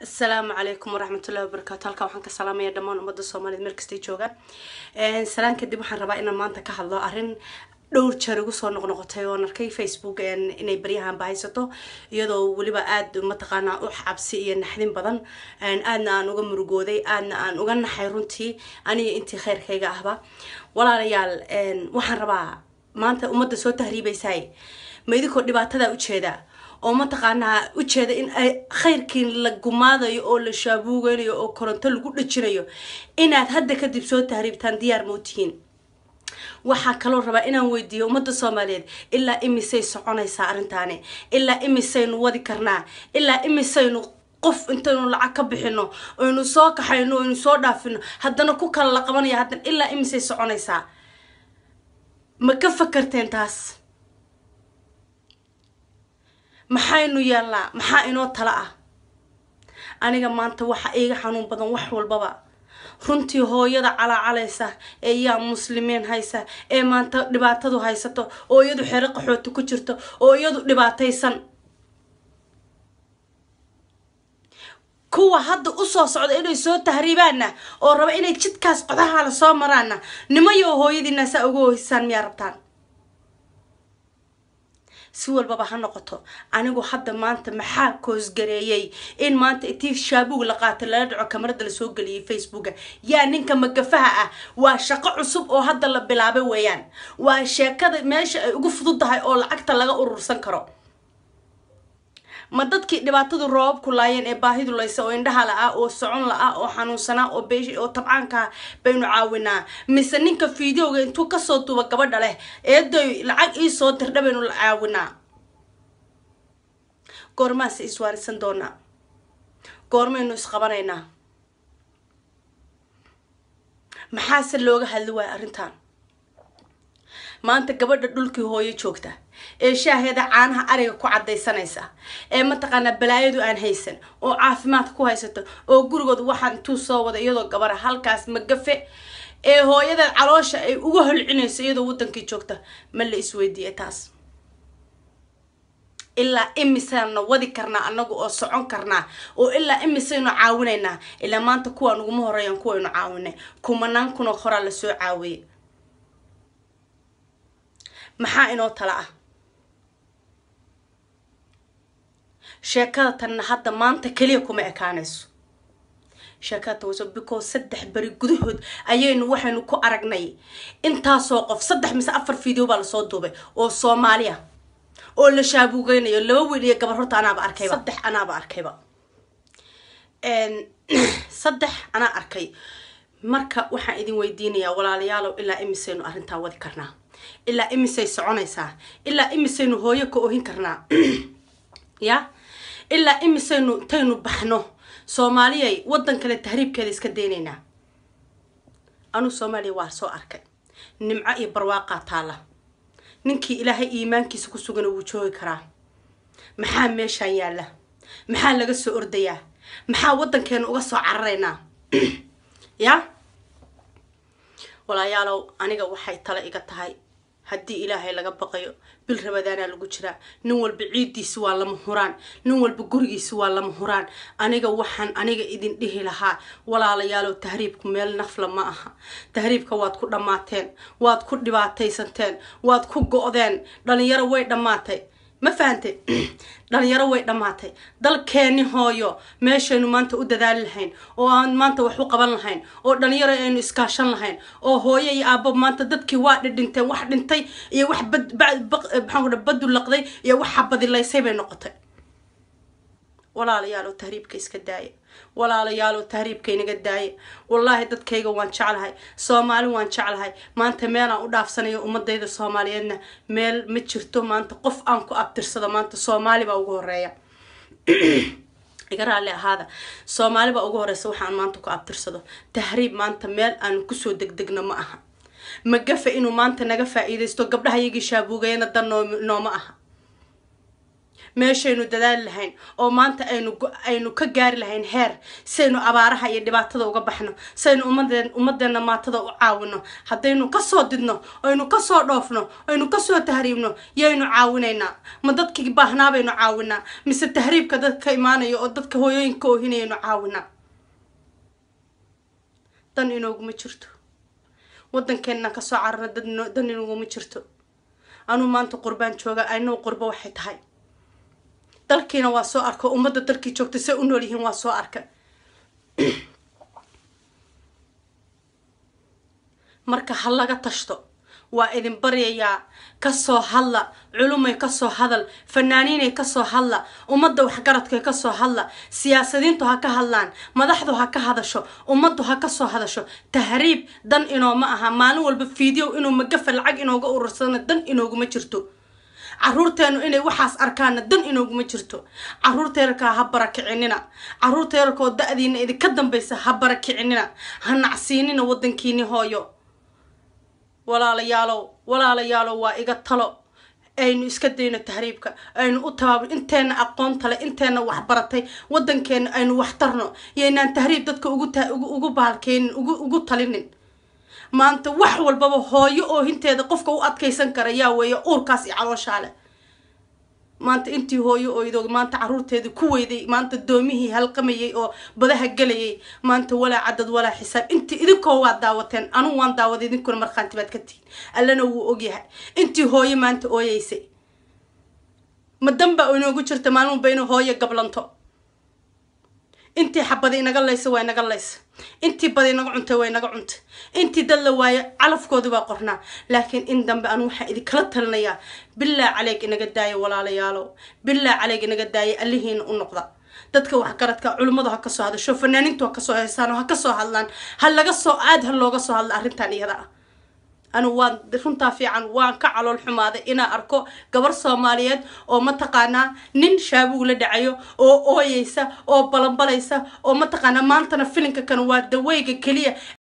asalaamu calaykum waraxmatullahi wabarakaatu halkaa waxaan ka salaamaya dhammaan ummadda soomaaliyed meel kastay joogaan salaan kadib waxaan rabaa inaan maanta ka hadlo arrin dhowr jeer igu soo noqnoqotay oon arkay facebook inay baryahan bahaysato iyadoo weliba aada mataqaanaa u cabsi iyo naxdin badan aadna aan uga murugooday aadna aan uga naxay runtii aniga intii kheyrkayga ahba walaalayaal waxaan rabaa maanta ummadda soo tahriibaysaay ma idinkoo dhibaatadaa ujeeda oo mataqaanaa ujeeda in ay khayrkii la gumaadayo oo la shaabuugeynayo oo koronto lagu dhajinayo inaad hadda kadib soo tahriibtaan diyaar mawtihiin waxaa kaloo rabaa inaan weydiiyo ummadda soomaaliyeed ilaa imisay soconaysaa arrintaani ilaa imisaynu wadi karnaa ilaa imisaynu qof intaynu lacag ka bixino oynu soo kaxayno oynu soo dhaafino haddana ku kala la qabanaya haddana ilaa imisay soconaysaa ma ka fakarteen taas maxaynu yeelnaa maxaa inoo tala ah aniga maanta waxa iiga xanuun badan wax walbaba runtii hooyada calaacalaysa ee yaa muslimiin haysa ee maanta dhibaatadu haysato oo iyadu xero qaxooti ku jirto oo iyadu dhibaataysan kuwa hadda usoo socda inay soo tahriibaanna oo raba inay jidkaas codaha la soo maraanna nimayo hooyadiina saa uga hoysaan miyaa rabtaan si walbaba ha noqoto anigu hadda maanta maxaa koosgareeyey in maanta itii shaabuug la qaatay lala dhaco kamarada lasoo geliyay facebooka yaa ninka magafaha ah waa shaqo cusub oo hadda la bilaabay weeyaan waa sheekada meesha ay ugu fududahay oo lacagta laga urursan karo ma dadkii dhibaatadu roobabku laayeen ee baahidu laysa oo indhaha la-ah oo socon la-ah oo xanuunsanaa oo beesh oo tabcaankaa baynu caawinaa mise ninka fideoga intuu kasoo duuba gabadha leh eedoy lacag iisoo dirdha baynu la caawinaa goormaase iswaarisan doonaa goormaynu isqabanaynaa maxaase looga hadli waaya arrintan maanta gabadha dhulkii hooyo joogta ee shaaheeda caanaha ariga ku cadaysanaysa ee mataqaanaa balaayadu aan haysan oo caafimaadka ku haysato oo gurigooda waxaa intuu soo wada iyadoo gabara halkaas magafe ee hooyadeed caloosha ay uga holcinayso iyadoo wadankii joogta ma la isweydiiya taas ilaa imisayna wadi karnaa anagu oo socon karnaa oo ilaa imisaynu caawinaynaa ilaa maanta kuwaan uguma horeeyaan kuwaynu caawinay kumanaan kunoo horaa lasoo caawiyay maxaa inoo tala ah sheekada tanna hadda maanta keliya kuma ekaanayso sheekada tan waso because saddex beri gudahood ayaynu waxaynu ku aragnay intaasoo qof saddex mise afar video baa lasoo duubay oo soomaaliya oo la shaabuugeynayo laba wiil iyo gabar horta anaaba arkayba saddex anaaba arkayba saddex anaa arkay marka waxaan idin weydiinayaa walaalayaalow ilaa imisaynu arrintaa wadi karnaa ilaa imisay soconaysaa ilaa imisaynu hooyo ka ohin karnaa ya ilaa imisaynu intaynu baxno soomaaliyay waddan kale tahriibkeeda iska daynaynaa anuu soomaaliya waa soo arkay nimco iyo barwaaqaa taala ninkii ilaahay iimaankiisa ku sugana wuu joogi karaa maxaa meeshaan yaalla maxaa laga soo ordayaa maxaa waddankeenu uga soo cararaynaa ya walaayaalow aniga waxay tala iga tahay haddii ilaahay laga baqayo bil rabadaanaa lagu jiraa nin walba ciiddiisi waa lama huraan nin walba gurigiisi waa lama huraan aniga waxaan aniga idin dhihi lahaa walaalayaalow tahriibku meel nafla ma aha tahriibka waad ku dhammaateen waad ku dhibaataysanteen waad ku go-deen dhalinyaro way dhammaatay ma fahante dhalinyaro way dhammaatay dalkeeni hooyo meeshaynu maanta u dadaali lahayn oo aan maanta wax u qaban lahayn oo dhalinyaro aynu iskaashan lahayn oo hooyo iyo aabo maanta dadkii waa dhidhinteen wax dhintay iyo wax maxaan badu laqday iyo wax xabadilaysay bay noqotay walaalayaalow tahriibka iska daaya walaalayaalow tahriibka inaga daaya wallaahi dadkayga waan jeclahay soomaali waan jeclahay maanta meelaan u dhaafsanayo ummadayda soomaaliyeedna meel ma jirto maanta qof aan ku abtirsado maanta soomaali baa ugu horeeya iga raalli ahaada soomaali baa ugu horeysa waxaan maanta ku abtirsado tahriib maanta meel aan kusoo degdegno ma aha magafa inuu maanta naga faa-iideysto gabdhaha iyagii shaabuugayana dan nooma aha meeshaynu dadaali lahayn oo maanta aynu aynu ka gaari lahayn heer saynu abaaraha iyo dhibaatada uga baxno saynu ummadeen ummadeena maatada u caawino haddaynu kasoo didno aynu kasoo dhoofno aynu kasoo tahriibno yaynu caawinaynaa ma dadkii baahnaa baynu caawinaa mise tahriibka dadka imaanaya oo dadka hooyooyinka oohinayaynu caawinaa dan inooguma jirto waddankeenna kasoo cararna dad dan inooguma jirto anuu maanta qurbaan jooga aynoo qurbo waxay tahay dalkiina waa soo arko ummadda dalkii joogta say u nool yihiin waa soo arka marka ha laga tashto waa idin baryayaa kasoo hadla culumay kasoo hadal fanaaniinay kasoo hadla ummadda waxgaradkay kasoo hadla siyaasadiintu ha ka hadlaan madaxdu ha ka hadasho ummaddu ha kasoo hadasho tahriib dan inooma aha maalin walba fiideo inuu magafa lacag inooga urursana dan inooguma jirto caruurteenu inay waxaas arkaana dan inooguma jirto caruurta yararkaa ha barakicinina caruurta yararkoo da-diina idinka dambaysa ha barakicinina ha nacsiinina wadankiini hooyo walaalayaalow walaalayaalow waa iga talo aynu iska dayno tahriibka aynu u tabaab inteena aqoonta le inteena waxbaratay wadankeena aynu waxtarno yaynaan tahriib dadka ugu ta ugu baalkeynin ugu ugu talinin maanta wax walbaba hooyo oo hinteeda qofka u adkaysan kara yaa weeye uurkaas iyo calooshaale maanta intii hooyo oydo maanta caruurteedii ku weyday maanta doomihii halqamayay oo badaha gelayay maanta walaa cadad walaa xisaab intii idinkoo waa daawateen anugu waan daawaday idinkuna markhaanti baad ka tihin allana wuu ogyahay intii hooyo maanta ooyeysay ma danbaa inoogu jirta maalin walba inuu hooyo gablanto intii xabadi inaga laysa waa inaga laysa intii badi inaga cuntay waa inaga cuntay intii dad la waayo calafkoodi baa qornaa laakiin in dambe anu waxaan idinkala talinayaa bilaa caleeg inaga daaya walaalayaalow bilaa caleeg inaga daaya allihiina u noqda dadka waxgaradka culimmadu ha kasoo hadasho fanaaniintu ha kasoo heesaan oo ha kasoo hadlaan ha laga soo aad ha looga soo hadla arrintan iyada ah anu waan runtaa fiican waan ka calool xumaaday inaan arko gabar soomaaliyeed oo mataqaanaa nin shaabugu la dhacayo oo ooyeysa oo balanbalaysa oo mataqaanaa maantana filinka kan waa daweyga keliya